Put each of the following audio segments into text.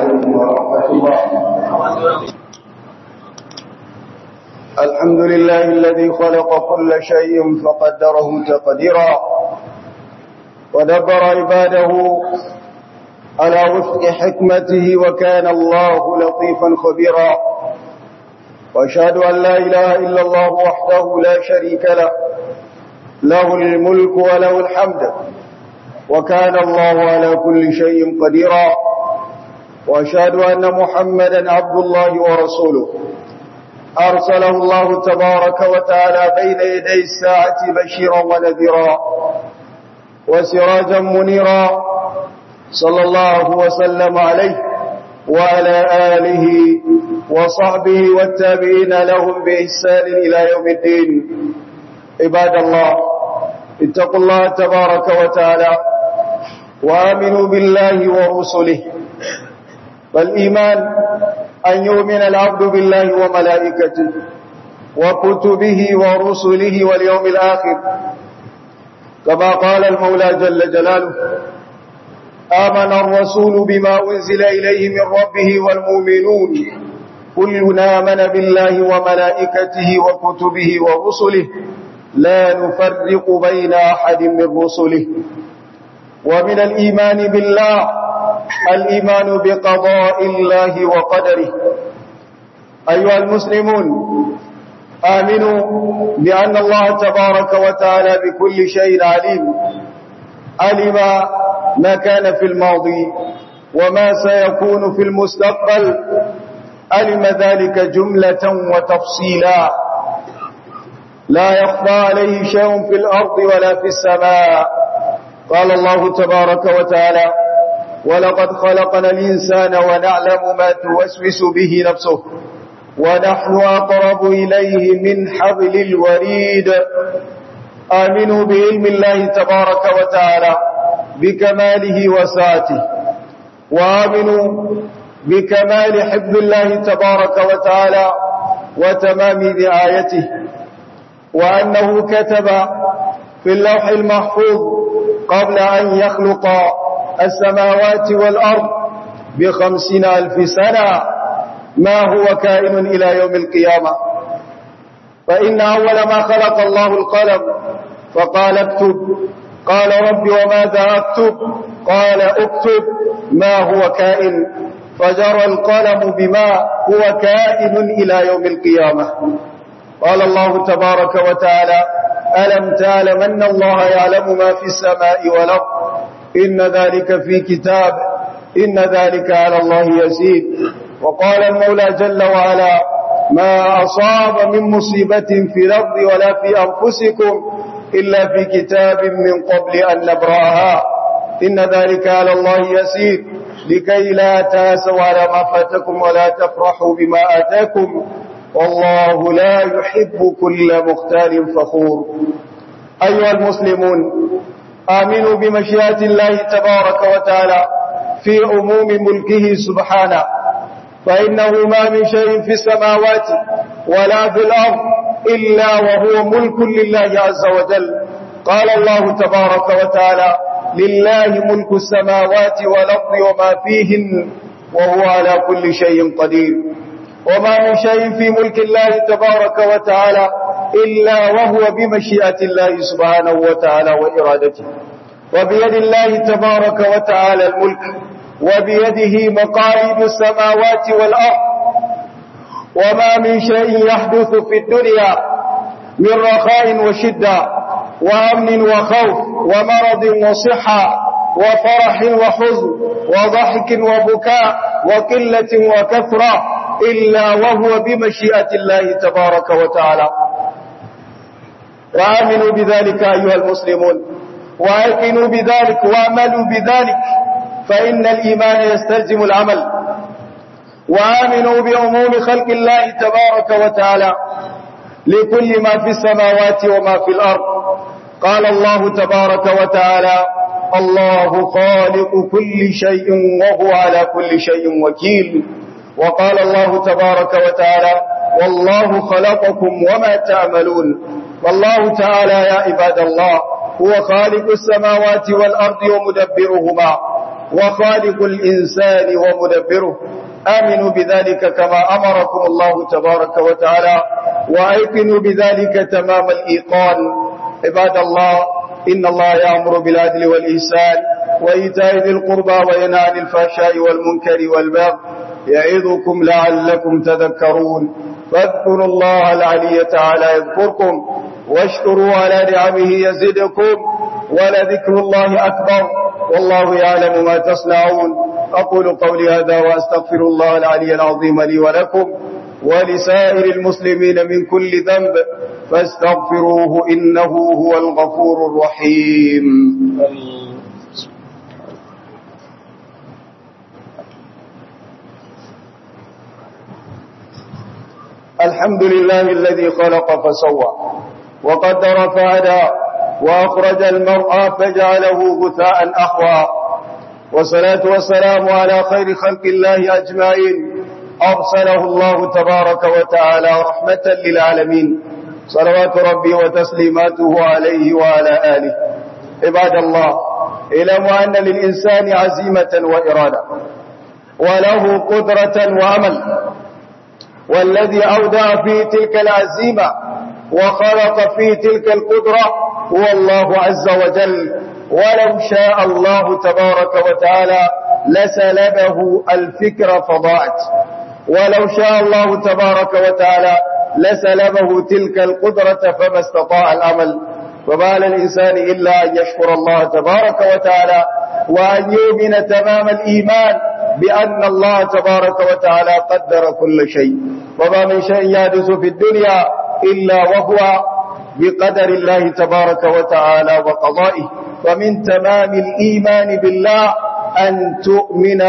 عليكم ورحمة الله الحمد لله الذي خلق كل شيء فقدره تقديرا ودبر عباده على وفق حكمته وكان الله لطيفا خبيرا واشهد ان لا اله الا الله وحده لا شريك له له الملك وله الحمد وكان الله على كل شيء قديرا واشهد ان محمدا عبد الله ورسوله ارسله الله تبارك وتعالى بين يدي الساعه بشيرا ونذيرا وسراجا منيرا صلى الله وسلم عليه وعلى آله وصحبه والتابعين لهم بإحسان إلى يوم الدين عباد الله اتقوا الله تبارك وتعالى وآمنوا بالله ورسله فالإيمان أن يؤمن العبد بالله وملائكته وكتبه ورسله واليوم الآخر كما قال المولى جل جلاله آمن الرسول بما أنزل إليه من ربه والمؤمنون كلنا آمن بالله وملائكته وكتبه ورسله لا نفرق بين أحد من رسله ومن الإيمان بالله الإيمان بقضاء الله وقدره أيها المسلمون آمنوا بأن الله تبارك وتعالى بكل شيء عليم علم ما كان في الماضي وما سيكون في المستقبل علم ذلك جملة وتفصيلا لا يخفى عليه شيء في الأرض ولا في السماء قال الله تبارك وتعالى ولقد خلقنا الإنسان ونعلم ما توسوس به نفسه ونحن أقرب إليه من حبل الوريد آمنوا بعلم الله تبارك وتعالى بكماله وسعته وآمنوا بكمال حفظ الله تبارك وتعالى وتمام رعايته وأنه كتب في اللوح المحفوظ قبل أن يخلق السماوات والأرض بخمسين ألف سنة ما هو كائن إلى يوم القيامة فإن أول ما خلق الله القلم فقال اكتب قال رب وماذا أكتب قال اكتب ما هو كائن فجرى القلم بما هو كائن إلى يوم القيامة قال الله تبارك وتعالى ألم تعلم أن الله يعلم ما في السماء والأرض إن ذلك في كتاب إن ذلك على الله يزيد وقال المولى جل وعلا ما أصاب من مصيبة في الأرض ولا في أنفسكم إلا في كتاب من قبل أن نبرأها إن ذلك على الله يسير لكي لا تاسوا على ما فاتكم ولا تفرحوا بما آتاكم والله لا يحب كل مختال فخور أيها المسلمون آمنوا بمشيئة الله تبارك وتعالى في عموم ملكه سبحانه فإنه ما من شيء في السماوات ولا في الأرض إلا وهو ملك لله عز وجل قال الله تبارك وتعالى لله ملك السماوات والأرض وما فيهن وهو على كل شيء قدير وما من شيء في ملك الله تبارك وتعالى إلا وهو بمشيئة الله سبحانه وتعالى وإرادته وبيد الله تبارك وتعالى الملك وبيده مقاليد السماوات والأرض وما من شيء يحدث في الدنيا من رخاء وشدة وأمن وخوف ومرض وصحة وفرح وحزن وضحك وبكاء وقلة وكثرة إلا وهو بمشيئة الله تبارك وتعالى وآمنوا بذلك أيها المسلمون وآكنوا بذلك وآملوا بذلك فإن الإيمان يستلزم العمل وآمنوا بعموم خلق الله تبارك وتعالى لكل ما في السماوات وما في الأرض قال الله تبارك وتعالى الله خالق كل شيء وهو على كل شيء وكيل وقال الله تبارك وتعالى والله خلقكم وما تعملون والله تعالى يا عباد الله هو خالق السماوات والأرض ومدبرهما وخالق الإنسان ومدبره آمنوا بذلك كما أمركم الله تبارك وتعالى وأيقنوا بذلك تمام الإيقان عباد الله إن الله يأمر بالعدل والإحسان وإيتاء ذي القربى وينهى عن الفحشاء والمنكر والبغي يعظكم لعلكم تذكرون فاذكروا الله العلي تعالى يذكركم واشكروا على نعمه يزدكم ولذكر الله أكبر والله يعلم ما تصنعون أقول قولي هذا وأستغفر الله العلي العظيم لي ولكم ولسائر المسلمين من كل ذنب فاستغفروه إنه هو الغفور الرحيم الحمد لله الذي خلق فسوى وقدر فهدى وأخرج المرأة فجعله غثاء أحوى والصلاة والسلام على خير خلق الله أجمعين أرسله الله تبارك وتعالى رحمة للعالمين صلوات ربي وتسليماته عليه وعلى آله عباد الله اعلموا أن للإنسان عزيمة وإرادة وله قدرة وعمل والذي أودع في تلك العزيمة وخلق في تلك القدرة هو الله عز وجل ولو شاء الله تبارك وتعالى لسلبه الفكر فضاعت ولو شاء الله تبارك وتعالى لسلبه تلك القدرة فما استطاع العمل وما للإنسان إلا أن يشكر الله تبارك وتعالى وأن يؤمن تمام الإيمان بأن الله تبارك وتعالى قدر كل شيء وما من شيء يحدث في الدنيا إلا وهو بقدر الله تبارك وتعالى وقضائه ومن تمام الإيمان بالله أن تؤمن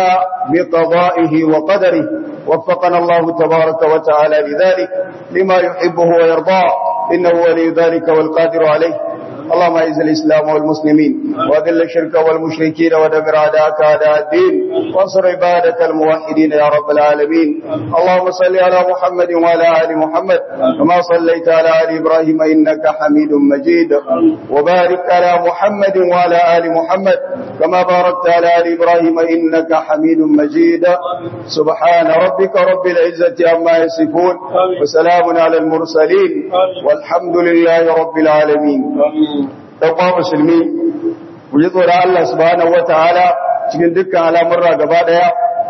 بقضائه وقدره وفقنا الله تبارك وتعالى لذلك لما يحبه ويرضاه إنه ولي ذلك والقادر عليه اللهم اعز الإسلام والمسلمين وأذل الشرك والمشركين ودمر أعداءك أعداء الدين وانصر عبادك الموحدين يا رب العالمين اللهم صل على محمد وعلى آل محمد كما صليت على آل إبراهيم إنك حميد مجيد وبارك على محمد وعلى آل محمد كما باركت على آل إبراهيم إنك حميد مجيد سبحان ربك رب العزة عما يصفون وسلام على المرسلين والحمد لله رب العالمين ɗauka musulmi ku ji tsoron Allah subhanahu wata'ala cikin dukkan al'amurra gaba ɗaya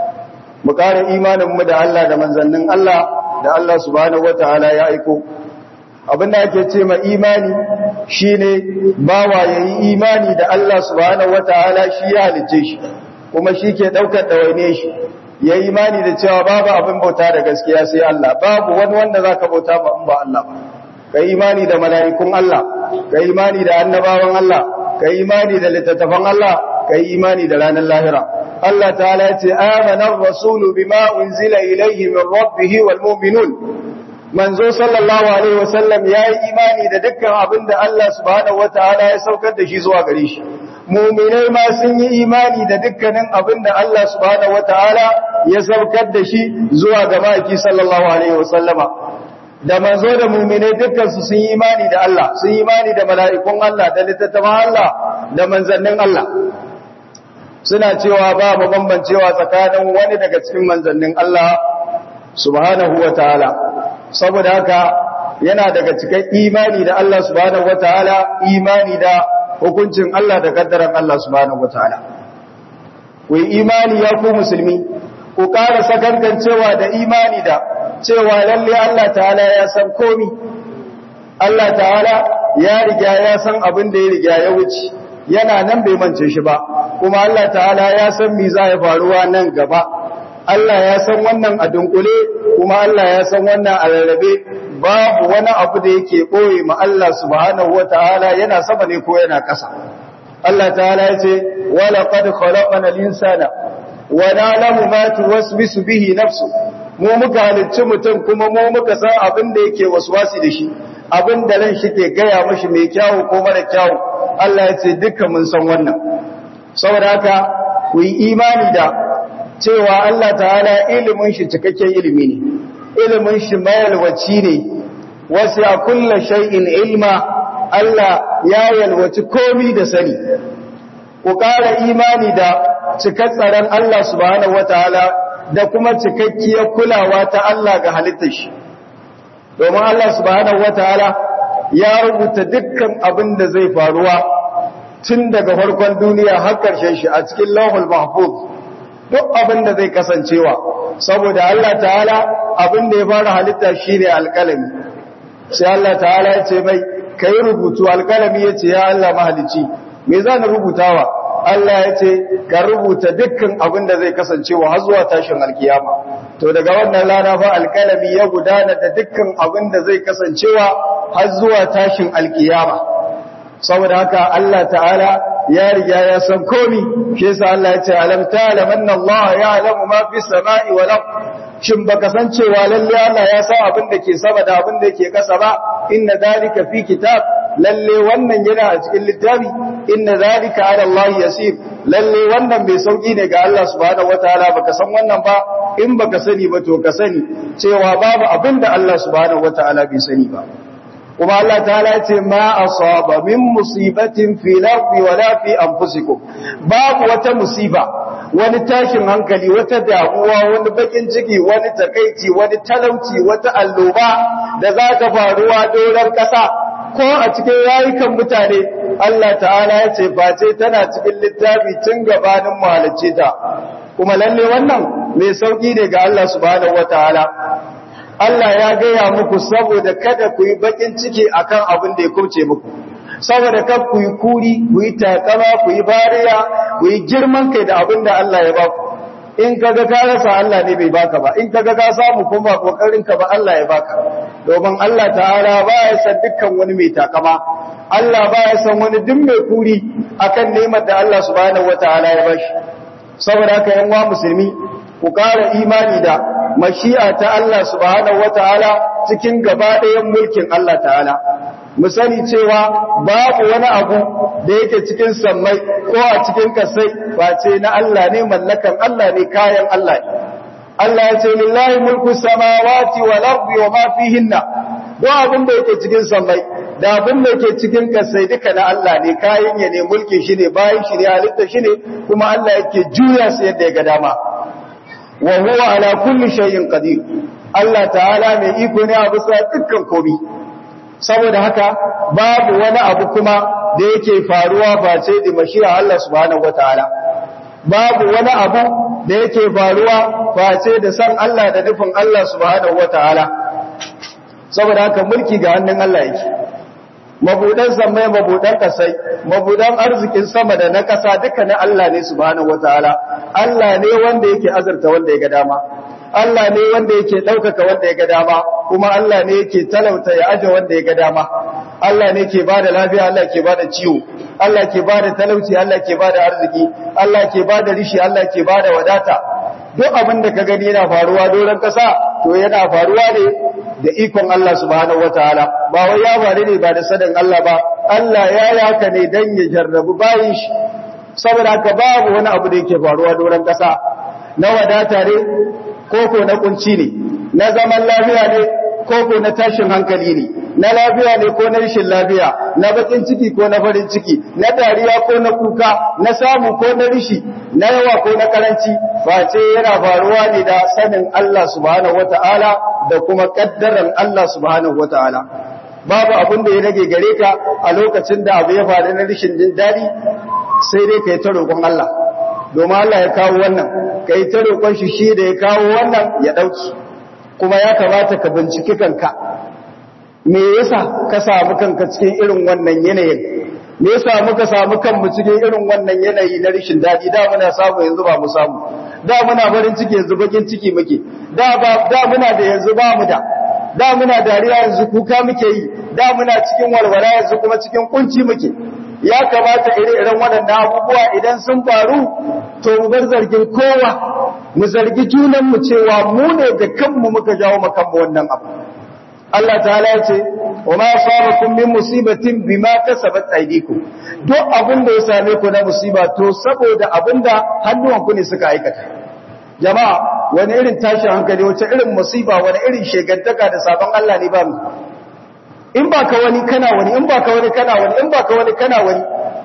mu ƙara imaninmu da Allah da manzannin Allah da Allah subhanahu wata'ala ya aiko abinda ake ce ma imani shine bawa yayi imani da Allah subhanahu wata'ala shi ya halice shi kuma shi ke ɗaukar ɗawaine shi ya imani da cewa babu abin bauta da gaskiya sai Allah babu wani wanda zaka bauta ba in ba Allah ba kai imani da mala'ikun Allah kai imani da annabawan Allah kai imani da littattafan Allah kai imani da ranar lahira Allah ta'ala ya ce amana ar-rasulu bima unzila ilayhi min rabbih wal mu'minun manzo sallallahu alaihi wasallam yayi imani da dukkan abin da Allah subhanahu wataala ya saukar da shi zuwa gare shi mu'minai ma sun yi imani da dukkanin abin da Allah subhanahu wataala ya saukar da shi zuwa ga maki sallallahu alaihi wasallama da manzo da mu'minai dukkan su sun yi imani da Allah sun yi imani da mala'ikun Allah da littattafan Allah da manzannin Allah suna cewa ba mu bambancewa tsakanin wani daga cikin manzannin Allah subhanahu wataala saboda haka yana daga cikin imani da Allah subhanahu wataala imani da hukuncin Allah da kaddaran Allah subhanahu wataala ku yi imani ya ku musulmi ku ƙara sakankancewa da imani da cewa lalle Allah ta'ala ya san komi Allah ta'ala ya riga ya san abin da ya riga ya wuce yana nan bai mance shi ba kuma Allah ta'ala ya san me za ya faruwa nan gaba Allah ya san wannan a dunkule kuma Allah ya san wannan a rarrabe babu wani abu da yake ɓoye ma Allah subhanahu wa ta'ala yana sama ne ko yana ƙasa. Allah ta'ala ya ce, wala qad khalaqana al-insana wa na'lamu ma tuwaswisu bihi nafsu. Mu muka halicci mutum kuma mu muka san abin da yake waswasi da shi, abin da ran shi ke gaya mashi mai kyawu ko mara kyawu. Allah ya ce dukkan mun san wannan. Saboda haka ku yi imani da cewa Allah ta'ala ilimin shi cikakken ilimi ne. ilimin shi mayalwaci ne wasu a kulla shay'in ilma Allah ya yalwaci komi da sani ku ƙara imani da cikar tsaron Allah subhanahu wataala da kuma cikakkiyar kulawa ta Allah ga halittar shi domin Allah subhanahu wataala ya rubuta dukkan abin da zai faruwa tun daga farkon duniya har ƙarshen shi a cikin lauhul mahfuz duk abin da zai kasancewa saboda Allah ta'ala abin da ya fara halitta shine alƙalami sai Allah ta'ala ya ce mai kai rubutu alƙalami ya ce ya Allah mahalici me za na rubutawa Allah ya ce ka rubuta dukkan abin da zai kasancewa har zuwa tashin alkiyama to daga wannan rana fa alƙalami ya gudana da dukkan abin da zai kasancewa har zuwa tashin alkiyama saboda haka Allah ta'ala ya riga ya san komi shi yasa Allah ya ce alam ta'lam anna Allah ya'lamu ma fi samai wal ard shin baka san cewa lalle Allah ya san abin da ke sama da abin da ke kasa ba inna dalika fi kitab lalle wannan yana a cikin littafi inna dalika ala Allah yasir lalle wannan mai sauki ne ga Allah subhanahu wataala baka san wannan ba in baka sani ba to ka sani cewa babu abin da Allah subhanahu wataala bai sani ba kuma Allah ta'ala ce ma asaba min musibatin fil ardi wala fi anfusikum babu wata musiba wani tashin hankali wata damuwa wani bakin ciki wani takaici wani talauci wata alloba da za ta faruwa doron kasa ko a cikin rayukan mutane Allah ta'ala ya ce face tana cikin littafi tun gabanin mahalicci ta kuma lalle wannan mai sauki ne ga Allah subhanahu wataala Allah ya gaya muku saboda kada ku yi bakin ciki akan abin da ya kurce muku saboda kada ku yi kuri ku yi takama ku yi bariya ku yi girman kai da abin da Allah ya baku in kaga ka rasa Allah ne bai baka ba in kaga ka samu kuma kokarin ka ba Allah ya baka domin Allah ta'ala ba ya san dukkan wani mai takama Allah ba ya san wani duk mai kuri akan neman da Allah subhanahu wataala ya bashi saboda haka yan wa musulmi ku ƙara imani da mashi'a ta Allah subhanahu wata'ala cikin gaba ɗayan mulkin Allah ta'ala mu sani cewa babu wani abu da yake cikin sammai ko a cikin kasai face na Allah ne mallakan Allah ne kayan Allah ne Allah ya ce lillahi mulku samawati wal ardi wa ma fihinna duk abin da yake cikin sammai da abin da yake cikin kasai duka na Allah ne kayan ya ne mulki shi ne bayan shi ne halitta shi ne kuma Allah yake juya su yadda ya ga dama wa huwa ala kulli shay'in qadir Allah ta'ala mai iko ne a bisa dukkan komai saboda haka babu wani abu kuma da yake faruwa ba ce da mashiya Allah subhanahu wataala babu wani abu da yake faruwa ba ce da san Allah da nufin Allah subhanahu wataala saboda haka mulki ga hannun Allah yake mabudan samai mabudan kasai mabudan arzikin sama da na kasa duka na Allah ne subhanahu wataala Allah ne wanda yake azurta wanda ya ga dama Allah ne wanda yake ɗaukaka wanda ya ga dama kuma Allah ne yake talauta ya aje wanda ya ga dama Allah ne ke bada lafiya Allah ke bada ciwo Allah ke bada talauci Allah ke bada arziki Allah ke bada rishi Allah ke bada wadata duk abin da ka gani yana faruwa doron kasa to yana faruwa ne da ikon Allah subhanahu wataala ba wai ya faru ne ba da sadan Allah ba Allah ya yi haka ne dan ya jarrabu bayin shi saboda haka babu wani abu da yake faruwa doron kasa na wadata ne koko na kunci ne na zaman lafiya ne koko na tashin hankali ne na lafiya ne ko na rashin lafiya na bakin ciki ko na farin ciki na dariya ko na kuka na samu ko na rishi na yawa ko na karanci face yana faruwa ne da sanin Allah subhanahu wataala da kuma kaddaran Allah subhanahu wataala babu abin da ya rage gare ka a lokacin da abu ya faru na rashin jin dadi sai dai kai ta roƙon Allah domin Allah ya kawo wannan kai ta roƙon shi shi da ya kawo wannan ya dauki kuma ya kamata ka binciki kanka me yasa ka samu kanka cikin irin wannan yanayin me yasa muka samu kanmu cikin irin wannan yanayi na rishin dadi da muna samu yanzu ba mu samu da muna farin ciki yanzu bakin ciki muke da ba da muna da yanzu ba mu da da muna dariya yanzu kuka muke yi da muna cikin walwala yanzu kuma cikin kunci muke ya kamata ire-iren waɗannan abubuwa idan sun faru to mu bar zargin kowa mu zargi junanmu cewa mu ne da kanmu muka jawo makanmu wannan abu Allah ta'ala ya ce wa ma sabakum min musibatin bima kasabat aydikum duk abin da ya same ku na musiba to saboda abinda hannuwanku ne suka aikata jama'a wani irin tashin hankali wace irin musiba wani irin shegantaka da sabon Allah ne ba mu in ba ka wani kana wani in ba ka wani kana wani in ba ka wani kana wani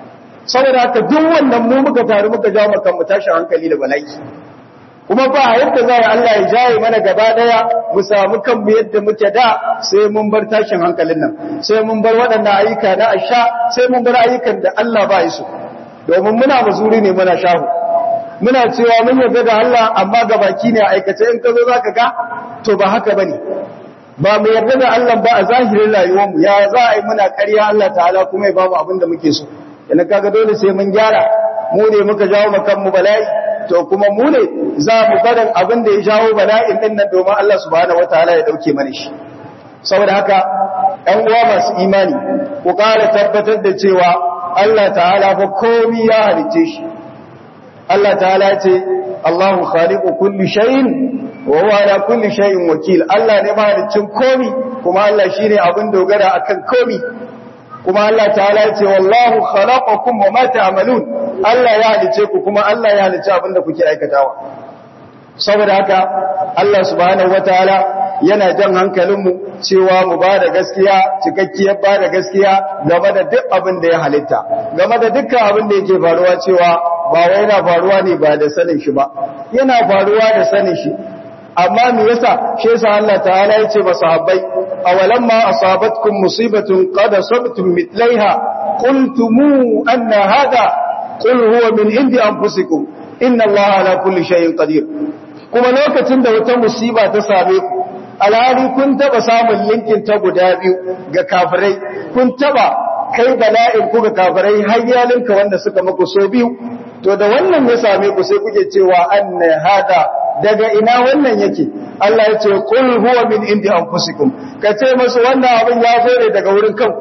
saboda haka duk wannan mu muka taru muka jawo maka mu tashi hankali da bala'i kuma ba yadda za a Allah ya jaye mana gaba daya mu samu kanmu yadda muke da sai mun bar tashin hankalin nan sai mun bar waɗannan ayyuka na asha sai mun bar ayyukan da Allah ba ya so domin muna mazuri ne muna shahu muna cewa mun yarda da Allah amma ga baki ne a aikace in ka zo zaka ga to ba haka bane ba mu yarda da Allah ba a zahirin rayuwar mu ya za a yi muna ƙarya Allah ta'ala kuma ya ba mu abin da muke so yana kaga dole sai mun gyara mu ne muka jawo makan mu bala'i to kuma mu ne za mu barin abin da ya jawo bala'in din nan domin Allah subhanahu wataala ya dauke mana shi saboda haka ɗan uwa masu imani ku ƙara tabbatar da cewa Allah ta'ala fa komai ya halice shi Allah ta'ala ce Allahu khaliqu kulli shay'in wa huwa ala kulli shay'in wakil Allah ne mahalicin komai kuma Allah shine abin dogara akan komai kuma Allah ta'ala ya ce wallahu khalaqakum wa ma ta'malun Allah ya halice ku kuma Allah ya halice abin da kuke aikatawa saboda haka Allah subhanahu wataala yana jan hankalinmu cewa mu ba da gaskiya cikakkiyar ba da gaskiya game da duk abin da ya halitta game da dukkan abin da yake faruwa cewa ba wai yana faruwa ne ba da sanin shi ba yana faruwa da sanin shi amma me yasa shi yasa Allah ta'ala yace ba sahabbai awalamma asabatkum musibatun qad asabtum mithlaiha qultum anna hada qul huwa min indi anfusikum inna Allah ala kulli shay'in qadir kuma lokacin da wata musiba ta same ku alhali kun taba samun linkin ta guda biyu ga kafirai kun taba kai bala'in ku ga kafirai har yalinka wanda suka muku so biyu to da wannan ya same ku sai kuke cewa anna hada daga ina wannan yake Allah ya ce qul huwa min indi anfusikum ka ce musu wannan abin ya zo ne daga wurin kanku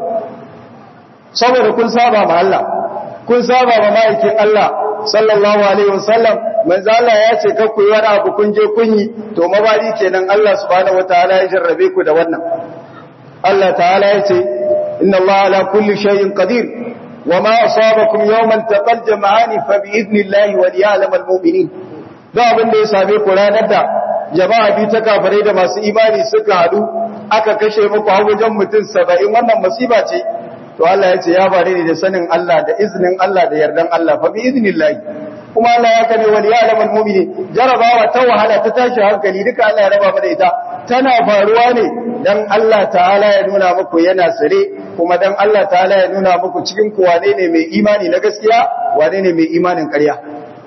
saboda kun saba ma Allah kun saba ma ma'aikin Allah sallallahu alaihi wasallam manzo Allah ya ce kar ku yi wani abu kun je kun yi to mabari kenan Allah subhanahu wataala ya jarrabe ku da wannan Allah ta'ala ya ce inna Allah ala kulli shay'in qadir wama asabakum yawman taqal jama'ani fa bi idnillahi wa liya'lamal mu'minin da abin da ya same ku ranar da jama'a bi ta kafare da masu imani suka hadu aka kashe muku a wajen mutum 70 wannan musiba ce to Allah ya ce ya bare ne da sanin Allah da iznin Allah da yardan Allah fa bi idnillahi kuma Allah ya kane wal ya'lamul mu'mini jarabawa ta wahala ta tashi hankali duka Allah ya raba mu da ita tana faruwa ne dan Allah ta'ala ya nuna muku yana sare kuma dan Allah ta'ala ya nuna muku cikin ku wane ne mai imani na gaskiya wane ne mai imanin ƙarya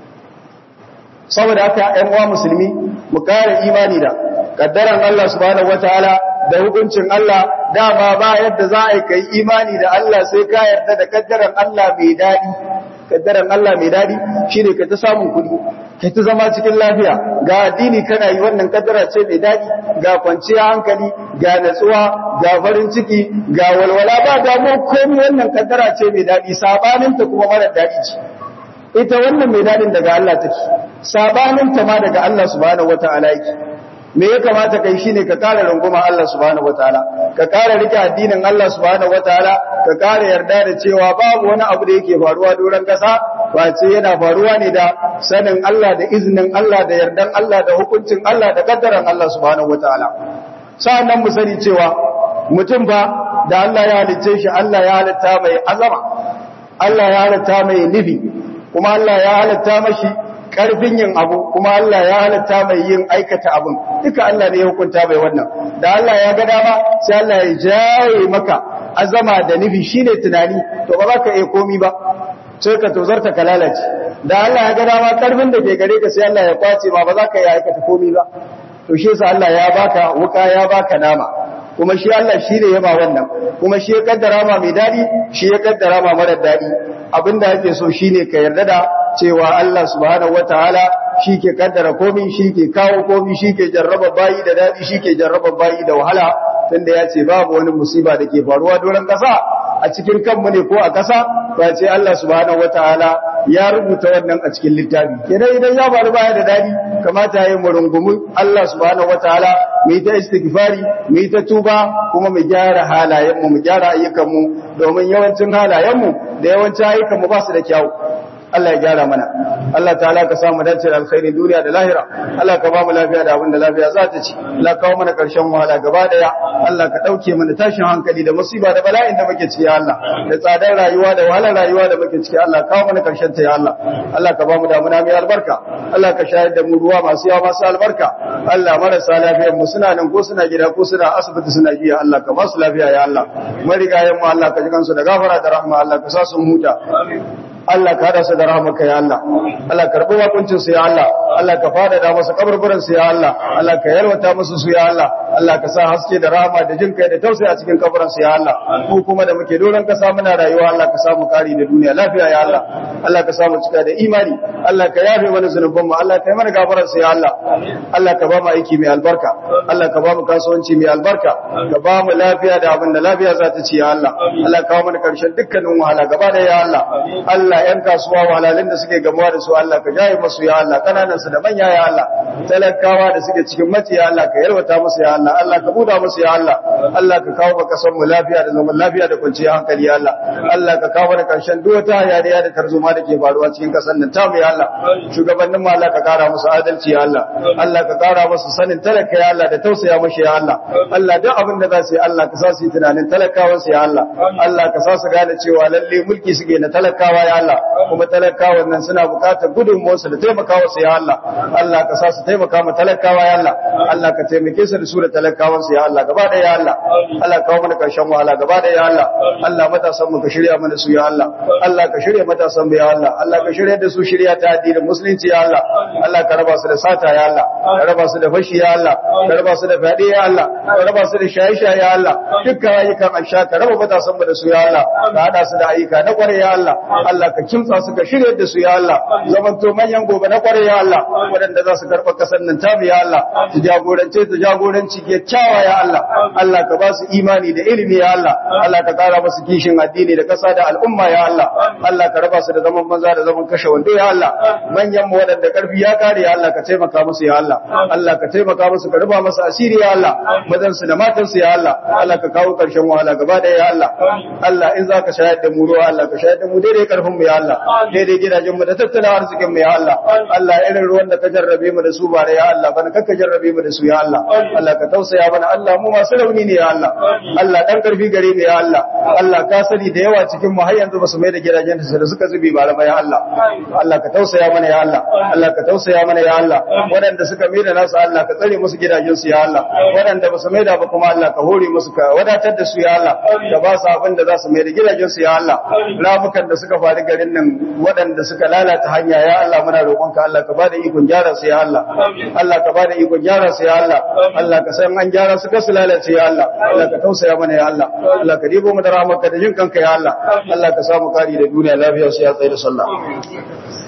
saboda haka ƴan uwa musulmi mu kare imani da kaddaran Allah subhanahu wataala da hukuncin Allah dama ba yadda za a yi kai imani da Allah sai ka yarda da kaddaran Allah mai dadi kaddaran Allah mai dadi shine ka ta samun kudi kai ta zama cikin lafiya ga addini kana yi wannan kaddara ce mai dadi ga kwanciya hankali ga natsuwa ga farin ciki ga walwala ba damu komai wannan kaddara ce mai dadi sabanin ta kuma mara dadi ce ita wannan mai dadin daga Allah take sabanin ta ma daga Allah subhanahu wataala yake me ya kamata kai shine ka kare runguma Allah subhanahu wataala ka kare rike addinin Allah subhanahu wataala ka kare yarda da cewa babu wani abu da yake faruwa doran kasa face yana faruwa ne da sanin Allah da iznin Allah da yardan Allah da hukuncin Allah da kaddaran Allah subhanahu wataala sa'annan mu sani cewa mutum ba da Allah ya halicce shi Allah ya halitta mai azama Allah ya halitta mai nufi kuma Allah ya halitta mashi karfin yin abu kuma Allah ya halatta mai yin aikata abun duka Allah ne ya hukunta bai wannan da Allah ya ga dama sai Allah ya jaye maka azama da nufi shine tunani to ba za ka iya komi ba sai ka tozarta ka lalace da Allah ya ga dama karfin da ke gare ka sai Allah ya kwace ma ba za ka iya aikata komi ba to shi yasa Allah ya baka wuka ya baka nama kuma shi Allah shi ne ya ba wannan kuma shi ya kaddara ma mai dadi shi ya kaddara ma mara dadi abinda yake so shine ka yarda da cewa Allah subhanahu wataala shi ke kaddara komai shi ke kawo komai shi ke jarraba bayi da dadi shi ke jarraba bayi da wahala tunda ya ce babu wani musiba da ke faruwa doron kasa a cikin kanmu ne ko a kasa ba ce Allah subhanahu wataala ya rubuta wannan a cikin littafi kenan idan ya faru baya da dadi kamata yayin mu rungumi Allah subhanahu wataala mu yi ta istighfari mu yi ta tuba kuma mu gyara halayen mu mu gyara ayyukan mu domin yawancin halayen mu da yawancin ayyukan mu ba su da kyau Allah ya gyara mana Allah ta'ala ka samu dace da alkhairin duniya da lahira Allah ka ba mu lafiya da abin da lafiya za ta ci Allah kawo mana karshen wahala gaba daya Allah ka dauke mana tashin hankali da musiba da bala'in da muke ciki ya Allah da tsadar rayuwa da wahalar rayuwa da muke ciki Allah kawo mana karshen ta ya Allah Allah ka ba mu damuna mai albarka Allah ka shayar da mu ruwa masu yawa masu albarka Allah marasa lafiyar mu suna nan ko suna gida ko suna asibiti suna jiya Allah ka ba su lafiya ya Allah marigayen mu Allah ka ji kansu da gafara da rahma Allah ka sa su huta Allah ka hada su da rahmaka ya Allah Allah karbi wakuncin su ya Allah Allah ka fada da musu kaburburan su ya Allah Allah ka yarwata musu su ya Allah Allah ka sa haske da rahama da jin kai da tausayi a cikin kaburin su ya Allah mu kuma da muke doron kasa muna rayuwa Allah ka samu kari da duniya lafiya ya Allah Allah ka samu cika da imani Allah ka yafe mana zunuban mu Allah ka yi mana gafarar su ya Allah Allah ka ba mu aiki mai albarka Allah ka ba mu kasuwanci mai albarka ka ba mu lafiya da abin da lafiya za ta ci ya Allah Allah ka kawo mana karshen dukkanin wahala gaba da ya Allah Allah ‘yan kasuwa wahalalin da suke gamuwa da su Allah ka jaye masu ya Allah kananan su da manya ya Allah talakawa da suke cikin mace ya Allah ka yarwata musu ya Allah Allah ka buda musu ya Allah Allah ka kawo maka san mu lafiya da zaman lafiya da kwanciyar hankali ya Allah Allah ka kawo da karshen duk wata hayaniya da tarzoma da ke faruwa cikin kasar nan tamu ya Allah shugabannin mu Allah ka kara musu adalci ya Allah Allah ka kara musu sanin talaka ya Allah da tausaya mushi ya Allah Allah duk abin da za su yi Allah ka sa su yi tunanin talakawan su ya Allah Allah ka sa su gane cewa lalle mulki suke na talakawa ya Allah kuma talakawan nan suna bukatar gudunmuwarsu da taimakawa su ya Allah Allah ka sa su taimaka ma talakawa ya Allah Allah ka taimake su da su da talakawan su ya Allah gaba da ya Allah Allah kawo mana karshen wahala gaba da ya Allah Allah matasan mu ka shirya mana su ya Allah Allah ka shirya matasan mu ya Allah Allah ka shirya da su shirya ta addinin musulunci ya Allah Allah ka raba su da sata ya Allah ka raba su da fashi ya Allah ka raba su da fadi ya Allah ka raba su da shaye-shaye ya Allah dukkan ayyukan aisha ka raba matasan mu da su ya Allah ka hada su da ayyuka na kware ya Allah Allah ka kimtsa su ka shirya da su ya Allah zaman to manyan gobe na kware ya Allah waɗanda za su karɓa ƙasar nan tamu ya Allah su jagorance su jagoranci kyakkyawa ya Allah Allah ka ba su imani da ilimi ya Allah Allah ka ƙara musu kishin addini da ƙasa da al'umma ya Allah Allah ka raba su da zaman banza da zaman kashe wando ya Allah manyan mu waɗanda ƙarfi ya kare ya Allah ka taimaka musu ya Allah Allah ka taimaka musu ka raba musu asiri ya Allah mazan su da matan su ya Allah Allah ka kawo ƙarshen wahala gaba da ya Allah Allah in za ka shayar da mu ruwa Allah ka shayar da mu daidai ƙarfin mu ya Allah daidai gidajen mu da tattalin arzikin mu ya Allah Allah irin ruwan da ka jarrabe mu da su bare ya Allah bana kakka jarrabe mu da su ya Allah Allah ka tausaya mana Allah mu masu rauni ne ya Allah Allah dan karfi gare mu ya Allah Allah ka sani da yawa cikin mu har yanzu basu mai da gidajen su da suka zubi ba ya Allah Allah ka tausaya mana ya Allah Allah ka tausaya mana ya Allah waɗanda suka mai da nasu Allah ka tsare musu gidajen su ya Allah waɗanda basu mai da ba kuma Allah ka hore musu ka wadatar da su ya Allah ka ba su abin da za su mai da gidajen su ya Allah ramukan da suka faru garin nan waɗanda suka lalata hanya ya Allah muna roƙonka Allah ka bada ikon gyara su ya Allah Allah ka bada ikon gyara su ya Allah Allah ka san an gyara su ka su lalace ya Allah Allah ka tausaya mana ya Allah Allah ka dibo mu da rahmarka da jin kanka ya Allah Allah ka samu kari da duniya lafiya su ya tsaye da sallah